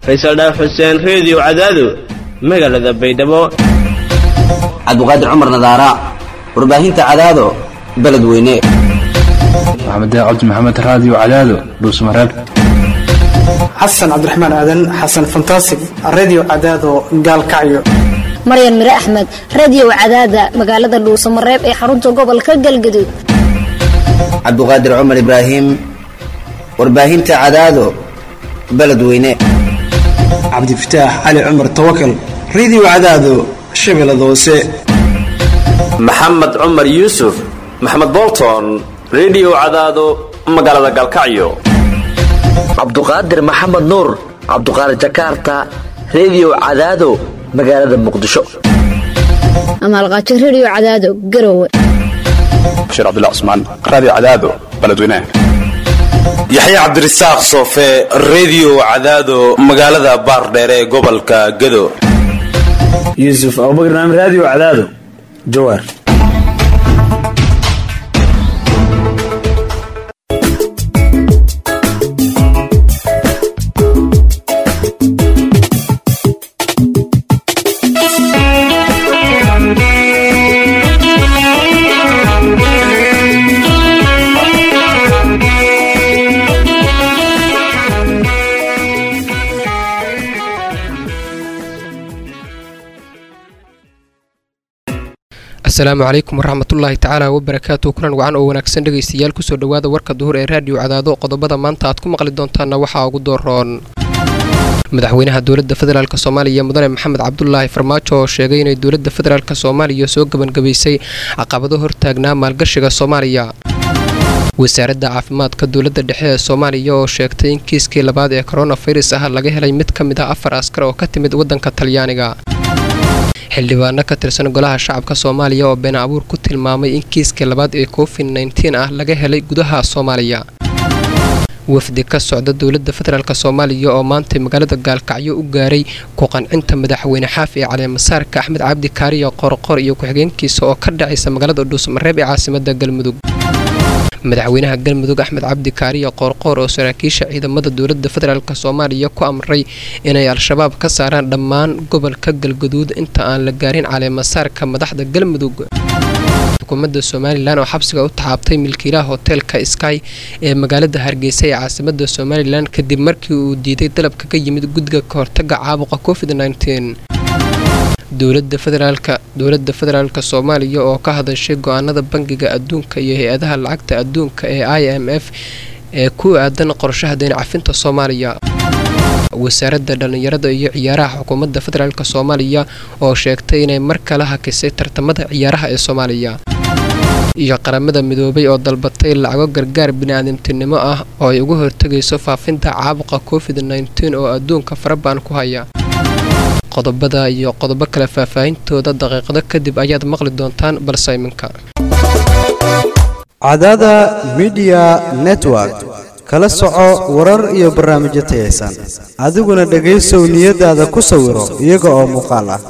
faysal dhaaf xuseen reediyo cadaado magaalada baydhabo cabdiqaadir cumar nadaara warbaahinta cadaado beledweyne maxamed cabdi maxamed raadiyo cadaado dhuusmareeb xasan cabdiraxmaan aadan xasan fantasig redio cadaado gaalkacyo maryan mire axmed radio cadaada magaalada dhuusamareeb ee xarunta gobolka galgaduud cabdiqaadir cumar ibraahim warbaahinta cadaado beledweyne cabdifataax cali cumar tawakal redio cadaado shabeellada hoose maxamed cumar yuusuf maxamed bolton redio cadaado magaalada gaalkacyo cabduqaadir maxamed nuur cabduqaadir jakarta redio cadaado magaalada muqdisho amaalqaajo radio cadaado garowe bashiir cabdilla cusmaan raadiyo cadaado beledweynaha yaxya cabdirasaaq soofe redio cadaado magaalada baardheere ee gobolka gado yuusuf abubakar naam raadiyo cadaado jawaar asalaamu calaykum waraxmatullaahi tacaala wabarakaatu kulan wacan oo wanaagsan dhegaystayaal kusoo dhowaada warka duhur ee raadiyo cadaado qodobada maanta aad ku maqli doontaanna waxaa ugu dooroon madaxweynaha dowladda federaalk soomaaliya mudane maxamed cabdulaahi farmaajo oo sheegay inay dowladda federaalk soomaaliya soo gebangabaysay caqabado hortaagnaa maalgashiga soomaaliya wasaaradda caafimaadka dowladda dhexe ee soomaaliya oo sheegtay in kiiskii labaad ee koronafirus ah laga helay mid ka mid ah afar askar oo ka timid waddanka talyaaniga xildhibaano ka tirsan golaha shacabka soomaaliya oo been abuur ku tilmaamay in kiiskii labaad ee covid nteen ah laga helay gudaha soomaaliya wafdi ka socda dowladda federaalk soomaaliya oo maantay magaalada gaalkacyo u gaaray ku qancinta madaxweyne xaaf ee caleemasaarka axmed cabdi kaariya qorqor iyo ku-xigeenkiisa oo ka dhacaysa magaalada dhuusmareeb ee caasimada galmudug madaxweynaha galmudug axmed cabdi kaariya qoorqoor oo saraakiisha ciidamada dowladda federaalk soomaaliya ku amray inay al-shabaab ka saaraan dhammaan gobolka galgaduud inta aan la gaarin caleemasaarka madaxda galmudug xukuumadda somalilan oo xabsiga u taxaabtay milkiilaha hoteelka sky ee magaalada hargeysa ee caasimada somalilan kadib markii uu diiday dalabka ka yimid guddiga kahortaga caabuqa covid dowlada federaalka dowladda federaalk soomaaliya oo ka hadashay go-aanada bangiga adduunka iyo hay-adaha lacagta adduunka ee i m f ee ku aadan qorshaha deyn cafinta soomaaliya wasaaradda dhallinyarada iyo ciyaaraha xukuumadda federaalk soomaaliya oo sheegtay inay mar kale hakisay tartamada ciyaaraha ee soomaaliya iyo qaramada midoobay oo dalbatay lacago gargaar bini-aadamtinimo ah oo ay uga hortegayso faafinta caabuqa covid nteen oo adduunka farabaan ku haya qodobada iyo qodobo kale faahfaahintooda daqiiqado kadib ayaad maqli doontaan balse iminka cadaada midiya network kala soco warar iyo barnaamijyo tayaysan adiguna dhegaysow niyadaada ku sawiro iyaga oo muuqaal ah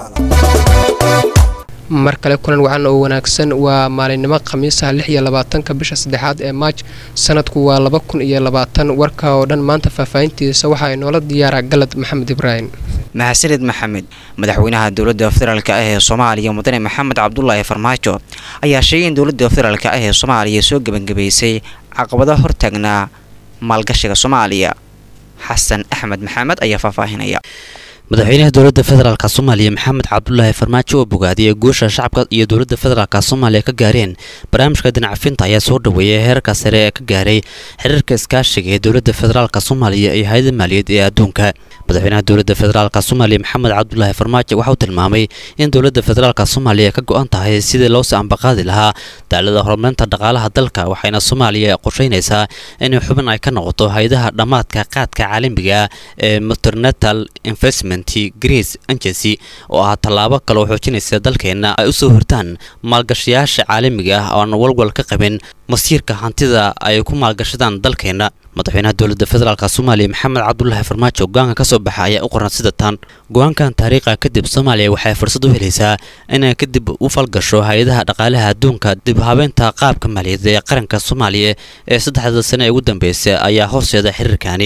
mar kale kulan wacan oo wanaagsan waa maalinimo khamiisaha lix iyo labaatanka bisha saddexaad ee maaj sanadku waa laba kun iyo labaatan warka oo dhan maanta faahfaahintiisa waxaa inoola diyaaraa galad maxamed ibraahim mahadsanid maxamed madaxweynaha dowladda federaalk ah ee soomaaliya mudane maxamed cabdulaahi farmaajo ayaa sheegay in dowladda federaalk ah ee soomaaliya soo gebangabaysay caqabado hortaagnaa maalgashiga soomaaliya xasan axmed maxamed ayaa faahfaahinaya madaxweynaha dowladda federaalk soomaaliya maxamed cabdulaahi farmaajo oo bogaadiyay guusha shacabka iyo dowladda federaalk soomaaliya ka gaareen barnaamijka dinacafinta ayaa soo dhaweeyay heerka sare ee ka gaaray xiriirka iskaashiga ee dowladda federaalk soomaaliya iyo hay-ada maaliyaed ee adduunka madaxweynaha dowladda federaalk soomaaliya maxamed cabdulaahi farmaajo waxauu tilmaamay in dowladda federaalk soomaaliya ka go-an tahay sidii loosii ambaqaadi lahaa daalada horumarinta dhaqaalaha dalka waxayna soomaaliya qorsheynaysaa inay xubin ay ka noqoto hay-adaha dhammaadka qaadka caalamiga ee muternatal investment greece agency oo ah tallaabo kaloo xoojinaysa dalkeenna ay u soo hortaan maalgashayaasha caalamiga ah oo aan walwal ka qabin masiirka hantida ay ku maalgashadaan dalkeenna madaxweynaha dowladda federaalk soomaaliya maxamed cabdulaahi farmaajo go-aanka ka soo baxa ayaa u qoran sida tan go-aankan taariikha kadib soomaaliya waxay fursad u helaysaa inay kadib u falgasho hay-adaha dhaqaalaha adduunka dib habeynta qaabka maaliyadeed ee qaranka soomaaliya ee saddexda sane ee ugu dambeysay ayaa horseeda xiriirkani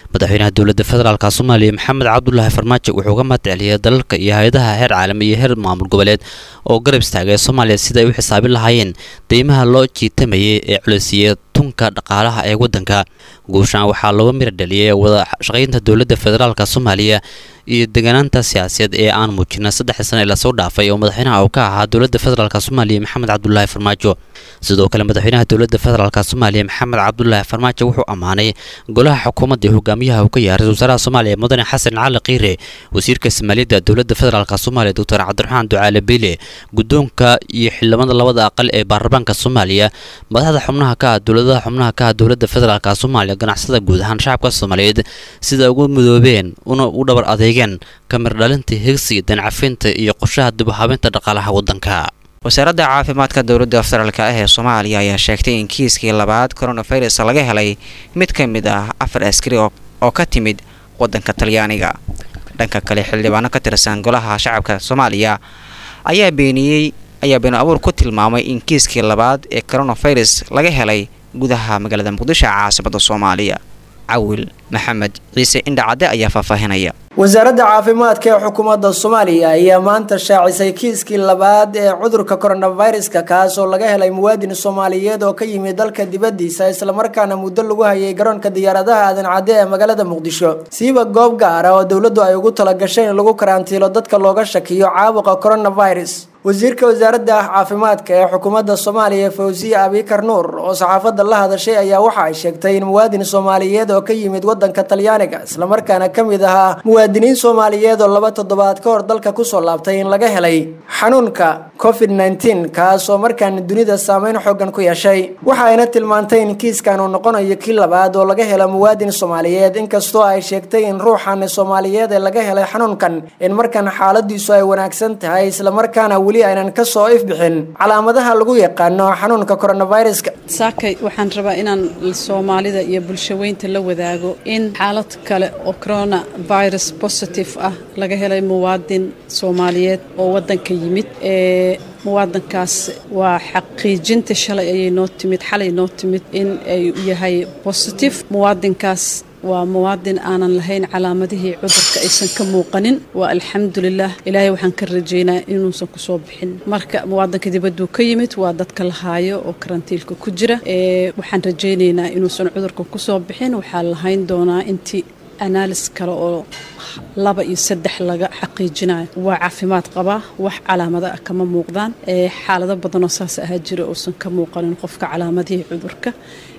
madaxweynaha dowladda federaalk soomaaliya maxamed cabdulaahi farmaajo wuxuu uga mahadceliyay dalalka iyo hay-adaha heer caalami iyo heer maamul goboleed oo garab istaagay soomaaliya sida ay u xisaabin lahaayeen deymaha loo jiitamayay ee culisiya tunka dhaqaalaha ee waddanka guushaan waxaa looga mira dhaliyay wada shaqaynta dowladda federaalk soomaaliya iyo deganaanta siyaasadeed ee aan muujina saddexdii sane ee lasoo dhaafay oo madaxweynaha uu ka ahaa dowladda federaalk soomaaliya maxamed cabdulaahi farmaajo sidoo kale madaxweynaha dowladda federaalk soomaaliya maxamed cabdulaahi farmaajo wuxuu ammaanay golaha xukuumadda ee hogaamiyaha uu ka yahay ra-isul wasaaraha soomaaliya mudane xasan cali kiire wasiirka soomaaliyadda dowladda federaalk soomaaliya doctor cabdiraxmaan ducaale beyle guddoonka iyo xildhibada labada aqal ee baarlamaanka soomaaliya madaxda xubnaha ka ah dowladaha xubnaha ka ah dowladda federaalk soomaaliya ganacsada guud ahaan shacabka soomaaliyeed sida ugu midoobeen una u dhabar adeegeen kamir dhalinta higsiga dancafinta iyo qorshaha dib u habeynta dhaqaalaha waddanka wasaaradda caafimaadka dowladda federaalk ah ee soomaaliya ayaa sheegtay in kiiskii labaad coronavirus laga helay mid ka mid ah afar askari oo ka timid waddanka talyaaniga dhanka kale xildhibaano ka tirsan golaha shacabka soomaaliya ayaa beeniyey ayaa beenu abuur ku tilmaamay in kiiskii labaad ee coronavirus laga helay gudaha magaalada muqdisho caasimada soomaaliya cawil maxamed ciise indhacadde ayaa faahfaahinaya wasaaradda caafimaadka ee xukuumadda soomaaliya ayaa maanta shaacisay kiiskii labaad ee cudurka coronaviruska kaas oo laga helay muwaadin soomaaliyeed oo ka yimid dalka dibaddiisa islamarkaana muddo lagu hayay garoonka diyaaradaha aadan cadde ee magaalada muqdisho siiba goob gaara oo dowladdu ay ugu talagashay in lagu karantiilo dadka looga shakiyo caabuqa coronavirus wasiirka wasaaradda caafimaadka ee xukuumadda soomaaliya fawsiya abikar nuur oo saxaafadda la hadashay ayaa waxa ay sheegtay in muwaadin soomaaliyeed oo ka yimid wadanka talyaaniga islamarkaana ka mid ahaa muwaadiniin soomaaliyeed oo laba toddobaad ka hor dalka kusoo laabtay in laga helay xanuunka covid nteen kaas oo markaan dunida saameyn xoogan ku yeeshay waxa ayna tilmaantay in kiiskan uu noqonayo kii labaad oo laga helo muwaadin soomaaliyeed inkastoo ay sheegtay in ruuxan soomaaliyeed ee laga helay xanuunkan in markan xaaladiisu ay wanaagsan tahay islamarkaana weli aynan ka soo ifbixin calaamadaha lagu yaqaano xanuunka coronaviruska saakay waxaan rabaa inaan soomaalida iyo bulshaweynta la wadaago in xaalad kale oo coronavirus positive ah laga helay muwaadin soomaaliyeed oo wadanka yimid ee muwaadankaas waa xaqiijinta shalay ayay noo timid xalay noo timid in ay yahay positive muwaadinkaas waa muwaadin aanan lahayn calaamadihii cudurka aysan ka muuqanin waa alxamdulilah ilaahay waxaan ka rajeynaa inuusan kusoo bixin marka muwaadinka dibadduu ka yimid waa dadka la haayo oo karantiilka ku jira waxaan rajaynaynaa inuusan cudurka kusoo bixin waxaa lahayn doonaa intii analis kale oo laba iyo saddex laga xaqiijinayo waa caafimaad qabaa wax calaamada ah kama muuqdaan xaalado badanoo saas ahaa jira uusan ka muuqanin qofka calaamadihii cudurka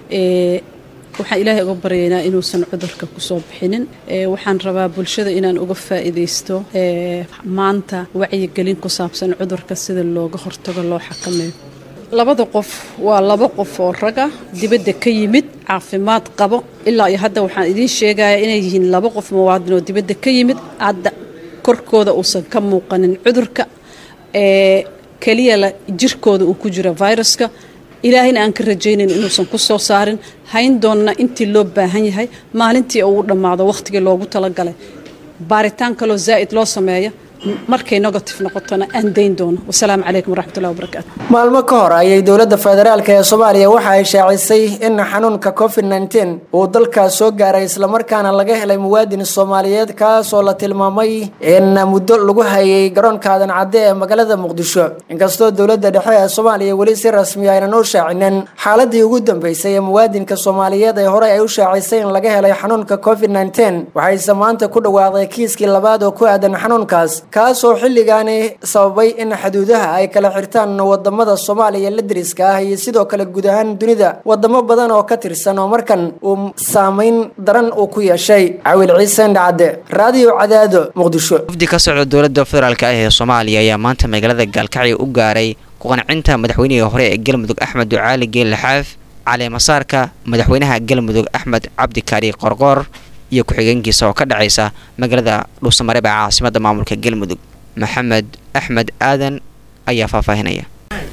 waxaan ilaahay uga baryaynaa inuusan cudurka kusoo bixinin waxaan rabaa bulshada inaan uga faa'iidaysto maanta wacyigelin ku saabsan cudurka sida looga hortago loo xakameeyo labada qof waa laba qof oo raga dibadda ka yimid caafimaad qabo ilaa iyo hadda waxaan idiin sheegayaa inay yihiin laba qof muwaadin oo dibadda ka yimid hadda korkooda uusan ka muuqanin cudurka ee keliya la jirkooda uu ku jira viruska ilaahayna aan ka rajaynayn inuusan ku soo saarin hayn doonna intii loo baahan yahay maalintii uu dhammaado wakhtigii loogu talagalay baaritaan kaloo zaa'id loo sameeya markay negative noqotona aan dayn doono wasalaamu calaykum waraxmatullahi wabarakaatu maalmo ka hor ayay dowladda federaalk ee soomaaliya waxa ay shaacisay in xanuunka covid nteen uu dalkaas soo gaaray islamarkaana laga helay muwaadin soomaaliyeed kaasoo la tilmaamay in muddo lagu hayay garoonka aadan cadde ee magaalada muqdisho inkastoo dowladda dhexe ee soomaaliya weli si rasmi aynan u shaacinin xaaladii ugu dambeysay ee muwaadinka soomaaliyeed ee horey ay u shaacisay in laga helay xanuunka covid nteen waxayse maanta ku dhawaaqday kiiskii labaad oo ku aadan xanuunkaas kaasoo xilligaani sababay in xuduudaha ay kala xirtaan wadamada soomaaliya la deriska ah iyo sidoo kale guud ahaan dunida wadamo badan oo ka tirsan oo markan uu saameyn daran uu ku yeeshay cawil ciise indhacadde raadiyo cadaado muqdisho wafdi ka socda dowladda federaalk ah ee soomaaliya ayaa maanta magaalada gaalkacyo u gaaray ku-qancinta madaxweynihii hore ee galmudug axmed ducaali geelle xaaf caleemasaarka madaxweynaha galmudug axmed cabdikaari qorqoor iyo ku-xigeenkiisa oo ka dhacaysa magaalada dhuusamareeb ee caasimada maamulka galmudug maxamed axmed aadan ayaa faahfaahinaya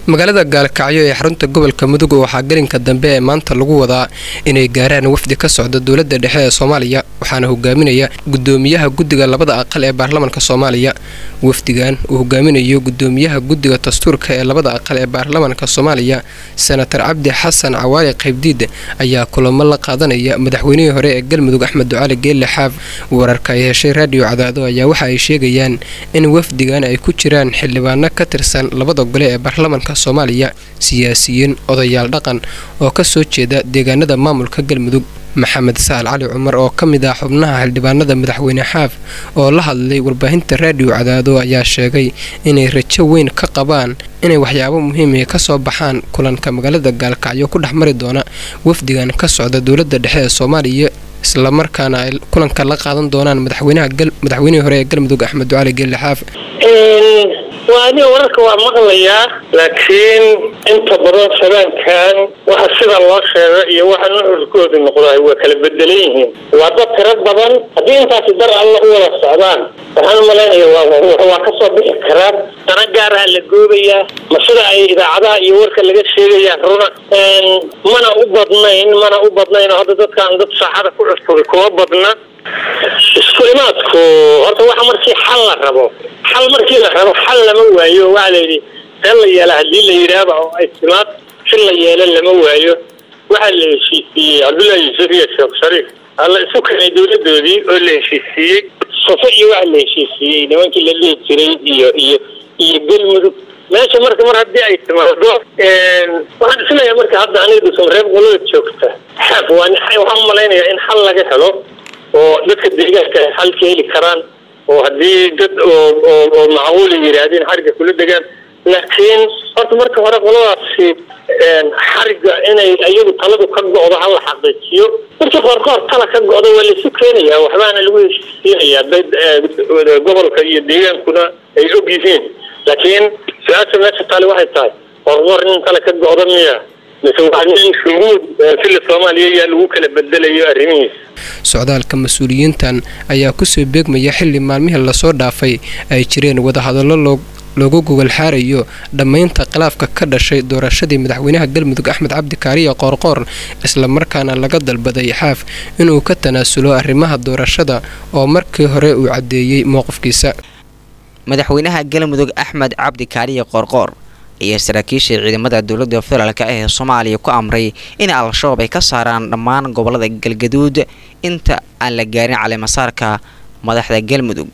magaalada gaalkacyo ee xarunta gobolka mudug waxaa gelinka dambe ee maanta lagu wadaa inay gaaraan wafdi ka socda dowladda dhexe ee soomaaliya waxaana hogaaminaya gudoomiyaha guddiga labada aqal ee baarlamanka soomaaliya wafdigan uu hogaaminayo gudoomiyaha guddiga dastuurka ee labada aqal ee baarlamanka soomaaliya senatar cabdi xasan cawaali qaybdiid ayaa kulamo la qaadanaya madaxweynihii hore ee galmudug axmed ducaali geelle xaaf wararka ay heshay raadiyo cadaado ayaa waxa ay sheegayaan in wafdigan ay ku jiraan xildhibaano ka tirsan labada gole ee baarlamanka soomaaliya siyaasiyiin odayaal dhaqan oo ka soo jeeda deegaanada maamulka galmudug maxamed sahal cali cumar oo ka mid ah xubnaha xildhibaanada madaxweyne xaaf oo la hadlay warbaahinta raadiyo cadaado ayaa sheegay inay rajo weyn ka qabaan inay waxyaabo muhiimia ka soo baxaan kulanka magaalada gaalkacyo ku dhex mari doona wafdigan ka socda dowladda dhexe ee soomaaliya islamarkaana ay kulanka la qaadan doonaan madaxweynihii hore ee galmudug axmed ducaali geelle xaaf waa aniga wararka waa maqlayaa laakiin inta badan shabaankan waxa sida loo sheega iyo waxa nuxurkoodu noqdaay waa kala bedelan yihiin waa dad tiro badan haddii intaasi dar alla u wada socdaan waxaan u malaynaya waa ka soo bixi karaa dana gaaraha la goobayaa ma sida ay idaacadaha iyo warka laga sheegayaan runa mana u badnayn mana u badnayn oo hadda dadkaan dad saaxada ku cusubay kuma badna isku imaadku horta waxa markii xal la rabo xal markii la rabo xal lama waayo waxaa la yidhi see la yeela haddii la yidhaahba oo ay timaad si la yeelo lama waayo waxaa la heshiisiiyey cabdullahi yuusuf iyo sheekh shariif alla isu keenay dowladoodii oo la heshiisiiyey sufo iyo waxa la heshiisiiyey nimankii la dhihi jiray iyo iyo iyo galmudug meesha marka mar haddii ay timaado waxaan isleeyahay marka hadda aniga dhusan reer qolada joogta xaaf waa waxaan u malaynayaa in xal laga helo oo dadka deegaanka ay xal ka heli karaan oo haddii dad oo oo oo macquula yidhaahdeen xariga kula degaan laakiin horta marka hore qoladaasi xariga inay iyagu taladu ka go'do hala xaqiijiyo markii qoorkoor tala ka go'do waa laisu keenayaa waxbaana lagu heshiisiinayaa dad gobolka iyo deegaankuna ay og yihiin laakiin su-aasha meesha taale waxay tahay qoorkoor nin tala ka go'do miya mise waa nin shuguud fila soomaaliya yaa lagu kala bedelayo arrimihiisa socdaalka mas-uuliyiintan ayaa kusoo beegmaya xilli maalmihii lasoo dhaafay ay jireen wadahadallo loo loogu gogol xaarayo dhammaynta khilaafka ka dhashay doorashadii madaxweynaha galmudug axmed cabdi kaariya qoorqoor islamarkaana laga dalbaday xaaf inuu ka tanaasulo arrimaha doorashada oo markii hore uu caddeeyey mowqifkiisa madaxweynaha galmudug axmed cabdi kaariya qoorqoor iyo saraakiisha ciidamada dowladda federaalk ee soomaaliya ku amray in al-shabaab ay ka saaraan dhammaan gobolada galgaduud inta aan la gaarin caleemasaarka madaxda galmudug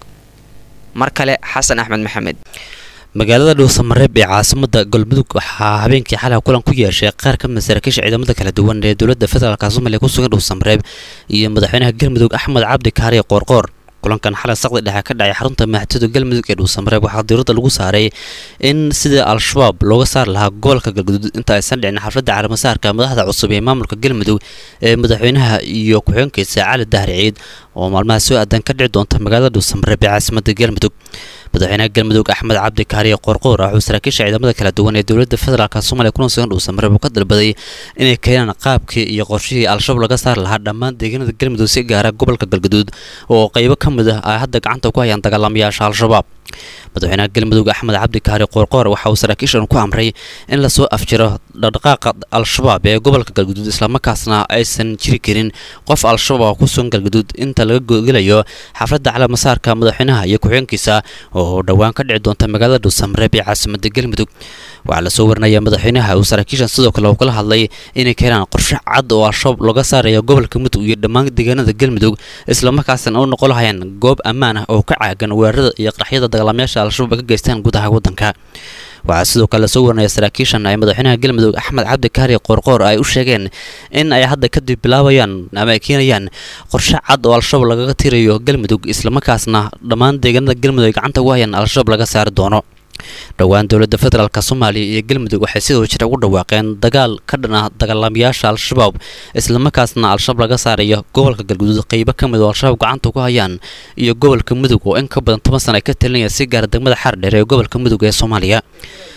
mar kale xasan axmed maxamed magaalada dhuusamareeb ee caasimada galmudug waxaa habeenkii xalay kulan ku yeeshay qaar ka mid saraakiisha ciidamada kala duwan ee dowladda federaalk soomaaliya ku sugan dhuusamareeb iyo madaxweynaha galmudug axmed cabdi kaariye qoorqoor kulankan xalay saqdi dhexe ka dhacay xarunta madaxtooyada galmudug ee dhuusamareeb waxaa diiradda lagu saaray in sidii al-shabaab looga saari lahaa gobolka galgaduud inta aysan dhicin xafladda caalamasaarka madaxda cusub ee maamulka galmudug ee madaxweynaha iyo ku-xigeenkiisa cali dahri ciid oo maalmaha soo aadan ka dhici doonta magaalada dhuusamareeb ee caasimada galmudug madaxweynaha galmudug axmed cabdi kaariye qoorqoor wuxuu saraakiisha ciidamada kala duwan ee dowladda federaalk soomaaliya kuna sugan dhuusamareeb uu ka dalbaday inay keenaan qaabkii iyo qorshihii al-shabaab laga saari lahaa dhammaan deegaanada galmudug si gaara gobolka galgaduud oo qaybo ka mid ah ay hadda gacanta ku hayaan dagaalamayaasha al-shabaab madaxweynaha galmudug axmed cabdi kaari qoorqoor waxa uu saraakiishan ku amray in lasoo afjiro dhaqdhaqaaqa al-shabaab ee gobolka galgaduud islamarkaasna aysan jiri karin qof al-shabaab ku sugan galgaduud inta laga gogelayo xafladda calaamasaarka madaxweynaha iyo ku-xigeenkiisa oo dhowaan ka dhici doonta magaalada dhuusamareeb ee caasimada galmudug waxaa lasoo warinaya madaxweynaha uu saraakiishan sidoo kale uu kala hadlay inay keenaan qorshe cad oo al-shabaab looga saaraya gobolka mudug iyo dhammaan deegaanada galmudug islamarkaasna u noqon lahayaan goob ammaan ah oo ka caagan weerarada iyo qaraxyada dagaalamayaasha al-shabaab ka geystaan gudaha waddanka waxaa sidoo kale lasoo warinaya saraakiishan ay madaxweynaha galmudug axmed cabdi kaari qoorqoor ay u sheegeen in ay hadda kadib bilaabayaan ama ay keenayaan qorshe cad oo al-shabaab lagaga tirayo galmudug islamarkaasna dhammaan deegaanada galmudug ay gacanta ugu hayaan al-shabaab laga saari doono dhowaan dowladda federaalk soomaaliya iyo galmudug waxay sidoo jira ugu dhawaaqeen dagaal ka dhan ah dagaalamayaasha al-shabaab islamarkaasna al-shabaab laga saarayo gobolka galguduud qeybo ka mid oo al-shabaab gacanta ku hayaan iyo gobolka mudug oo in ka badan toban sana ay ka talinaya si gaara degmada xardheer ee gobolka mudug ee soomaaliya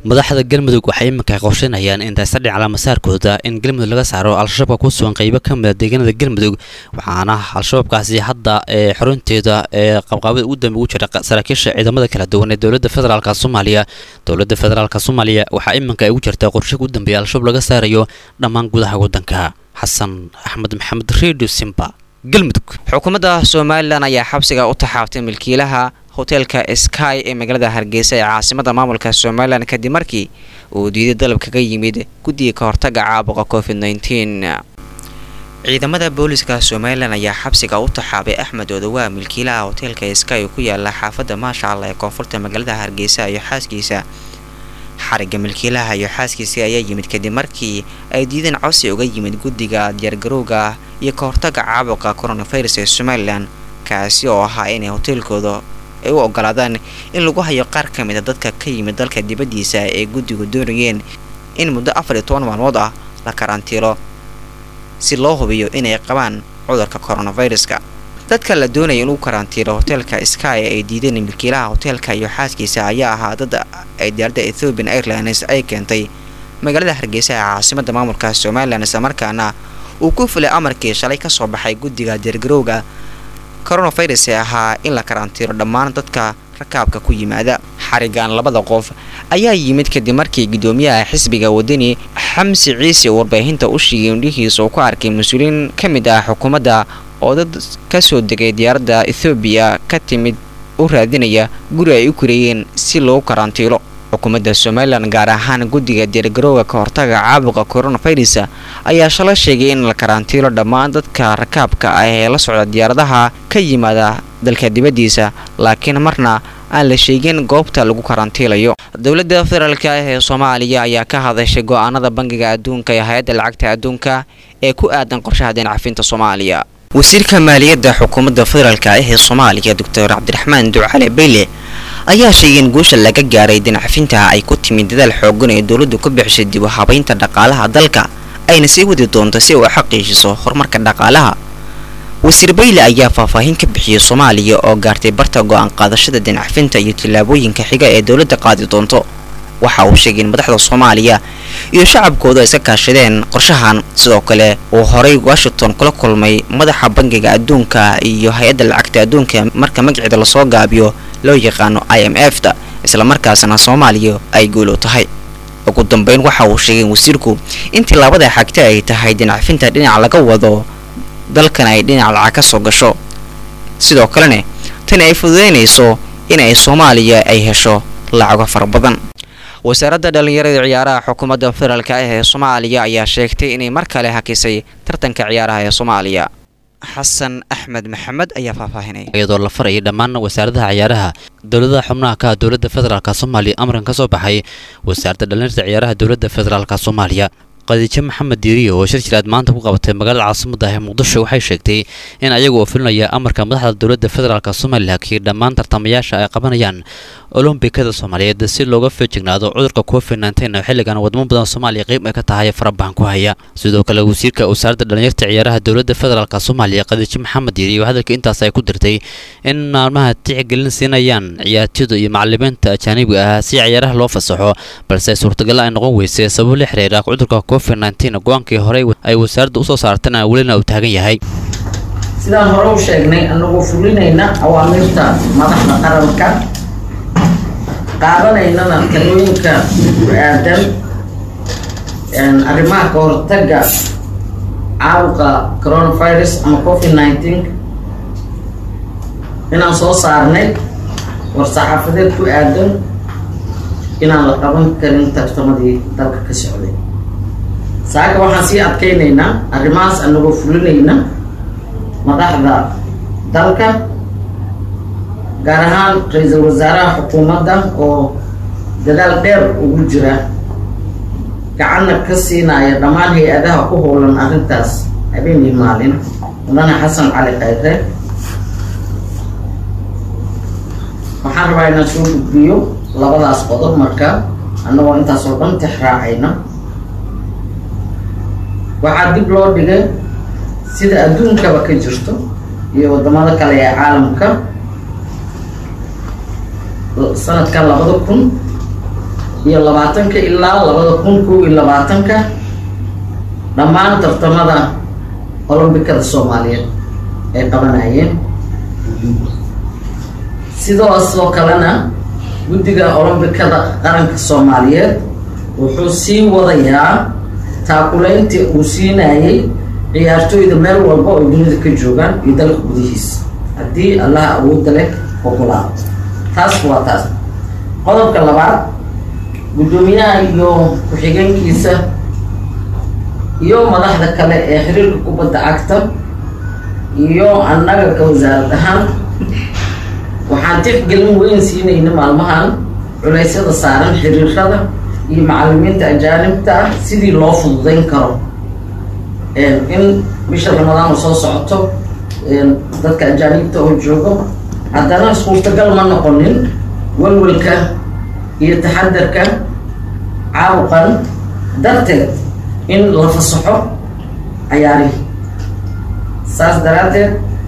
madaxda galmudug waxay iminka qorsheynayaan in daysadhic calaamasaarkooda in galmudug laga saaro al-shabaabka ku sugan qeybo ka mida deegaanada galmudug waxaana al-shabaabkaasi hadda ee xorunteeda ee qabqaabada ugu dambe ugu jira saraakiisha ciidamada kala duwan ee dowladda federaalk soomaaliya dowladda federaalk soomaaliya waxaa iminka ay ugu jirtaa qorshaga u dambeeya al-shabaab laga saarayo dhammaan gudaha waddanka xasan axmed maxamed redio simba galmudug xukuumadda somalilan ayaa xabsiga u taxaabtay milkiilaha hoteelka sky ee magaalada hargeysa ee caasimada maamulka somalilan kadib markii uu diiday dalab kaga yimid guddiga ka hortaga caabuqa covid nteen ciidamada booliska somalilan ayaa xabsiga u taxaabay axmed odowaa milkiilaha hoteelka sky ku yaala xaafadda maasha allah ee koonfurta magaalada hargeysa iyo xaaskiisa xariga milkiilaha iyo xaaskiisii ayaa yimid kadib markii ay diideen codsi uga yimid guddiga diyaargarowga iyo ka hortaga caabuqa coronavirus ee somalilan kaasi oo ahaa inay hoteelkooda ay u ogolaadaan in lagu hayo qaar ka mid a dadka ka yimid dalka dibaddiisa ee guddigu doonayeen in muddo afar iyo toban maalmood ah la karantiilo si loo hubiyo inay qabaan cudurka coronaviruska dadka la doonaya in uu karantiilo hoteelka sky ay diideen milkiilaha hoteelka iyo xaaskiisa ayaa ahaa dad ay diyaaradda ethiopian airlines ay keentay magaalada hargeysa ee caasimada maamulka somalilan islamarkaana uu ku fulay amarkii shalay kasoo baxay guddiga diyaargarowga coronavirus ee ahaa in la karantiiro dhammaan dadka rakaabka ku yimaada xarigan labada qof ayaa yimid kadib markii guddoomiyaha xisbiga wadani xamsi ciise uu warbaahinta u sheegay indhihiisa uu ku arkay mas-uuliyiin ka mid ah xukuumadda oo dad kasoo degay diyaaradda ethoobiya ka timid u raadinaya guri ay u koreeyeen si loogu karantiilo xukuumadda somalilan gaar ahaan guddiga diyaargarowga ka hortaga caabuqa coronavirus ayaa shala sheegay in la karantiilo dhammaan dadka rakaabka ah ee la socda diyaaradaha ka yimaada dalka dibaddiisa laakiin marna aan la sheegin goobta lagu karantiilayo dowladda federaalk ah ee soomaaliya ayaa ka hadashay go-aanada bangiga adduunka ee hay-adda lacagta adduunka ee ku aadan qorshaha deencafinta soomaaliya wasiirka maaliyadda xukuumadda federaalk ah ee soomaaliya doctor cabdiraxmaan ducale beyle ayaa sheegay in guusha laga gaaray deencafinta ay ku timid dadaal xoogan ee dowladdu ku bixisay dib u habaynta dhaqaalaha dalka ayna sii wadi doonto si uu xaqiijiso horumarka dhaqaalaha wasiir bayle ayaa faahfaahin ka bixiyey soomaaliya oo gaartay barta go-aan qaadashada deencafinta iyo tillaabooyinka xiga ee dowladda qaadi doonto waxa uu sheegay in madaxda soomaaliya iyo shacabkoodu ay iska kaashadeen qorshahan sidoo kale uu horay washington kula kulmay madaxa bangiga adduunka iyo hay-adda lacagta adduunka marka magaceeda lasoo gaabiyo loo yaqaano i m f ta islamarkaasna soomaaliya ay guulo tahay ugu dambeyn waxa uu sheegay wasiirku in tillaabada xagta ay tahay dinacafinta dhinac laga wado dalkan ay dhinac lacag ka soo gasho sidoo kalena tani ay fududeynayso in ay soomaaliya ay hesho lacago fara badan wasaaradda dhallinyarada ciyaaraha xukuumadda federaalk ah ee soomaaliya ayaa sheegtay inay mar kale hakisay tartanka ciyaaraha ee soomaaliya xasan axmed maxamed ayaa faahfaahinaya iyadoo la farayay dhammaan wasaaradaha ciyaaraha dowladaha xubnaha ka ah dowladda federaalk soomaaliya amarkan ka soo baxay wasaaradda dhallinyarada ciyaaraha dowladda federaalk soomaaliya qadiijo maxamed diiriyo oo shir jiraad maanta ku qabatay magaalada caasimada ee muqdisho waxay sheegtay in ayagu oo filinaya amarka madaxda dowladda federaalk soomaaliya hakiyay dhammaan tartamayaasha ay qabanayaan olombikada soomaaliyeed si looga feejignaado cudurka covid nteen oo xilligan wadamo badan soomaaliya qeyb ay ka tahay farabahan ku haya sidoo kale wasiirka wasaaradda dhallinyarta ciyaaraha dowladda federaalk soomaaliya qadiijo maxamed diiriyo hadalka intaas ay ku dirtay in maalmaha tixgelin siinayaan ciyaartooyda iyo macalimiinta ajaanibiga ah si ciyaaraha loo fasaxo balse suurtagal ay noqon weysay sababo la xiriira cudurka covid nteen go-aankii horey ay wasaaradda usoo saartana welina uu taagan yahay sidaan hore u sheegnay anagoo fulinayna awaamirta madaxda qaranka qaadanaynana talooyinka ku aadan arrimaha ka hortaga caabuqa coronavirus ama covid nineteen inaan soo saarnay war-saxaafadeed ku aadan inaan la qaban karin tartamadii dalka ka socday saaka waxaan sii adkaynaynaa arrimahaas anagoo fulinayna madaxda dalka gaar ahaan ra-iisul wasaaraha xukuumadda oo dadaal dheer ugu jira gacanna ka siinaya dhammaan hay-adaha ku howlan arrintaas habeenii maalin mudane xasan cali khayre waxaan rabaa inaan soo gudbiyo labadaas qodob marka annagoo intaas oo dhan tix raacayna waxaa dib loo dhigay sida adduunkaba ka jirto iyo wadamada kale ee caalamka sanadka labada kun iyo labaatanka ilaa labada kun kow iyo labaatanka dhammaan tartamada olombikada soomaaliyeed ay qabanayeen sidaasoo kalena guddiga olombikada qaranka soomaaliyeed wuxuu sii wadayaa taakulayntii uu siinayay ciyaartooyda meel walba oo dunida ka joogaan iyo dalka gudihiisa haddii allaha awoodda leh ogolaa taas waa taas qodobka labaad guddoomiyaha iyo ku-xigeenkiisa iyo madaxda kale ee xiriirka kubadda cagta iyo annaga ka wasaarad ahaan waxaan tixgelin weyn siinayna maalmahan culeysyada saaran xiriirada iyo macalimiinta ajaanibta ah sidii loo fududeyn karo in bisha ramadaan oo soo socoto dadka ajaanibta oo joogo haddana suurtagal ma noqonin walwalka iyo taxadarka caabuqan darteed in la fasaxo cayaarihi saas daraaddeed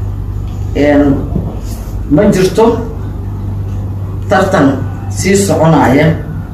ma jirto tartan sii soconaya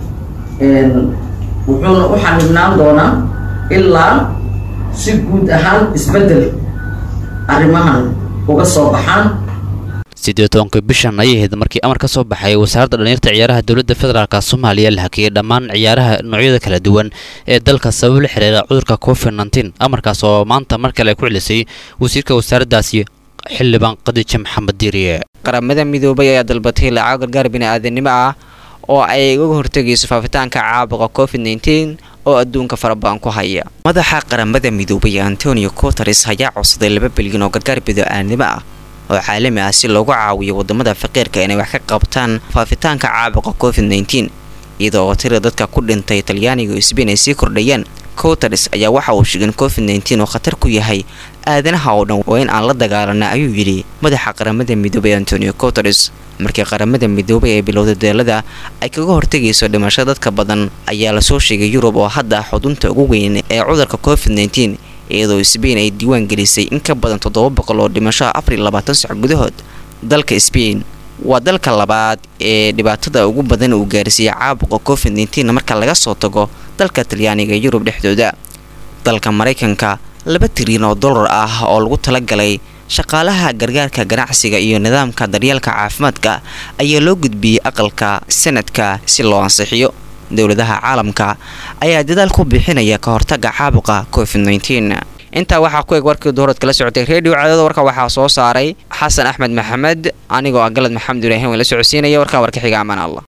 wuxuuna u xanibnaan doonaa ilaa si guud ahaan isbeddel arrimahan uga soo baxaan siddeed tobanka bishan ayay ahayd markii amar ka soo baxay wasaaradda dhallinyarta ciyaaraha dowladda federaalk soomaaliya la hakiyey dhammaan ciyaaraha noocyada kala duwan ee dalka sabab la xiriira cudurka covid nteen amarkaas oo maanta mar kale ku celisay wasiirka wasaaraddaasi xildhibaan qadiija maxamed diiriye qaramada midoobay ayaa dalbatay lacag gargaar bini-aadanimo ah oo ay uga hortegayso faafitaanka caabuqa covid nteen oo adduunka farabadan ku haya madaxa qaramada midoobay antonio coteres ayaa codsaday laba bilyan oo gargaar bini-aadanimo ah oo caalami ah si loogu caawiyo wadamada faqiirka inay wax ka qabtaan faafitaanka caabuqa covid nteen iyada oo tira dadka ku dhintay talyaaniga iyo sbain ay sii kordhayaan coteres ayaa waxa uu sheegay in covid nteen oo khatar ku yahay aadanaha oo dhan waa in aan la dagaalana ayuu yidhi madaxa qaramada midoobay antonio coteres markii qaramada midoobay ee bilowda deelada ay kaga hortegayso dhimasho dadka badan ayaa lasoo sheegay yurub oo hadda xudunta ugu weyn ee cudurka covid nteen iyadoo sbain ay diiwaan gelisay in ka badan toddoba boqol oo dhimashoa afar iyo labaatan sac gudahood dalka sbain waa dalka labaad ee dhibaatada ugu badan uu gaarsiiyey caabuqa covid nteen marka laga soo tago dalka talyaaniga ee yurub dhexdooda dalka maraykanka laba tiriyan oo dollar ah oo lagu talagalay shaqaalaha gargaarka ganacsiga iyo nidaamka daryeelka caafimaadka ayaa loo gudbiyey aqalka sanadka si loo ansixiyo dowladaha caalamka ayaa dadaal ku bixinaya ka hortaga caabuqa covid nteen intaa waxaa ku eg warkii duhurad kala socotay redio cadada warka waxaa soo saaray xasan axmed maxamed anigoo ah galad maxamed ibraahim la socodsiinaya warkaa warka xiga amaan allah